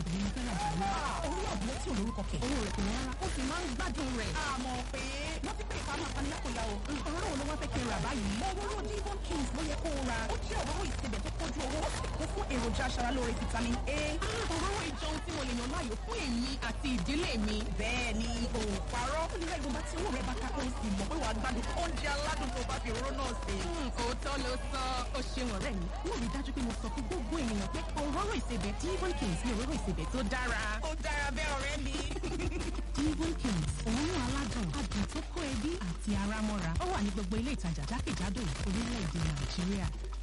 obìnrin ní fẹ́ràn jù lọ. orí àbúrò tí ò lórúkọ kẹ̀. owó rẹ̀ kò wọ́n rárá ó sì máa ń gbádùn rẹ̀. àmọ́ pé wọ́n ti pè ìpamọ́ apanilẹ́kọ̀ọ́yà o. òróró wo ló wá fẹ́ kí n rà báyìí. òróró Devon Kings ló yẹ kó o ra. ó jẹ́ òróró ìsebẹ̀ tó kójú owó ó sì kún fún èròjà aṣaralóore vitamin A. òróró ìjọun tí mo lè yàn láàyò fún èmi àti ìdílé mi. bẹ́ẹ̀ ni o ò parọ́. ó lè ìgbọ̀nba tí owó rẹ̀ bá ká ó sì mọ̀ pé wàá gbádùn oúnjẹ aládùn tó bá fi òróró náà sè. òótọ́ ló sọ ó ṣeun ọ̀rẹ́ mi. wọ́n rí dájú pé mo sọ fún gbogbo ènìyàn pé òróró ìsebẹ̀ Devon Kings ni òróró ìsebẹ̀ tó dára. ó dára bẹ́ẹ̀ ọ̀rẹ́ mi. Devon Kings òórùn aládùn adùn tó kó ẹbí àti ara mọ́ra ó wà ní gbogbo ilé ìtajà jákèjádò orílẹ̀-èdè Nàìjíríà.